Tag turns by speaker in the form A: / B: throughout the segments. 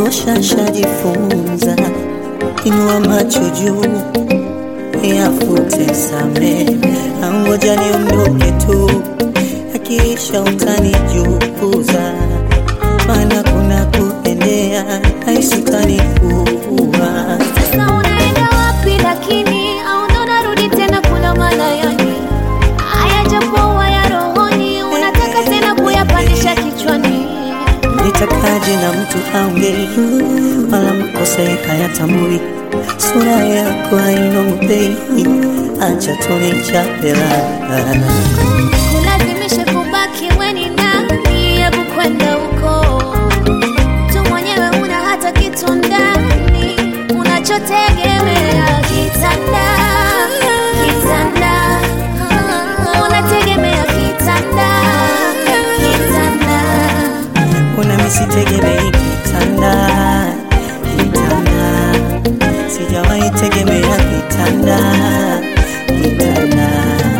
A: kutosha shajifunza, inua macho juu yafute same, angoja niondoke tu, akiisha utanijukuza, maana kuna kuendea aisutanikuwa
B: Sasa unaenda wapi lakini au ndo unarudi tena kula malayani? Haya japokuwa ya rohoni, unataka tena kuyapandisha kichwani.
A: Nitakaje na mtu aongei wala makosa hayatambui, sura yako hainongopei, acha tunichape raha.
B: Kulazimisha kubaki weni nani, hebu kwenda huko tu mwenyewe, una hata kitu ndani unachotegemea kitanda, kitanda, unategemea kitanda, kitanda
A: Una misitegemei kitanda, kitanda, sijawahi tegemea kitanda, kitanda.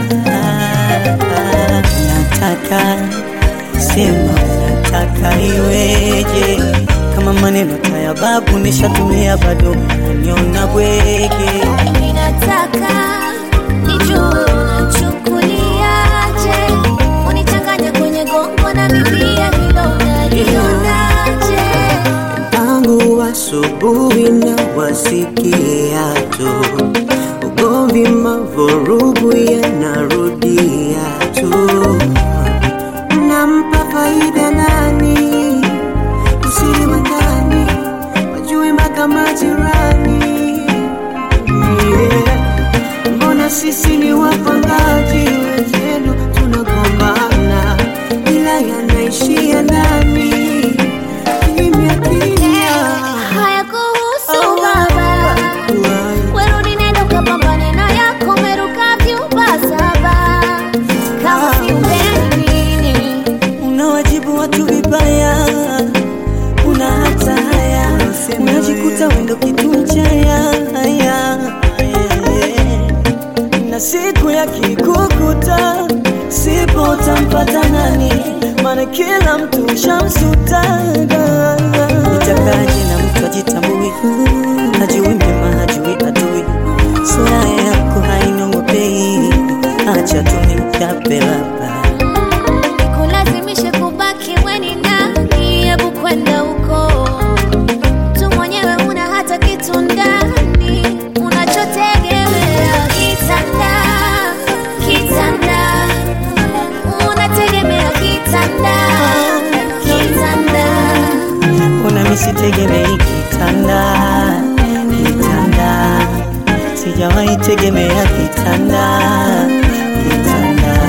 A: Nataka sema, nataka iweje? Kama maneno taya babu nishatumia, bado unaniona bwege.
B: Ninataka nijue unachukuliaje, unichanganya kwenye gongo na mipia, hilo unalionaje?
A: tangu asubuhi na wasikia tu ugomvi, mavurugu yanarudia tu. Nampa faida nani? Usiri wa ndani wajui mpaka majirani. Yeah. Mbona sisi ni wapangaji wenzenu, tunagombana ila yanaishia ndani kimya kimya.
B: Haya kuhusu baba, werudi nenda ukapambane na yako, umeruka vyumba saba, kama si upenini
A: Una wajibu watu vibaya, una hata haya, unajikuta wendo kitu mchaya haya, na siku ya kikukuta sipo utampata nani? Maana kila mtu shamsutaga. Nitakaje na mtu ajitambui, hajui mema, hajui adui, sura yako hainongopei, acha tu nichape baba
B: Nikulazimishe kubaki weni nani, hebu kwenda huko tu mwenyewe, una hata kitu ndani unachotegemea kitanda, kitanda, unategemea kitanda, kitanda
A: Una misitegemei kitanda, kitanda, sijawahi tegemea kitanda, kitanda.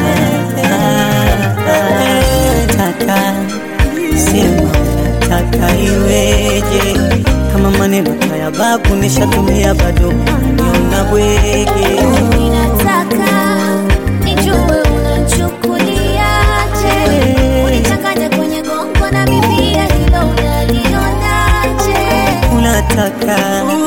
A: Nataka sema, nataka iweje? Kama maneno haya babu nishatumia, bado niona bwege.
B: Ninataka nijue unachukuliaje, unichanganya kwenye gongo na mipia, hilo unalionaje?
A: Unataka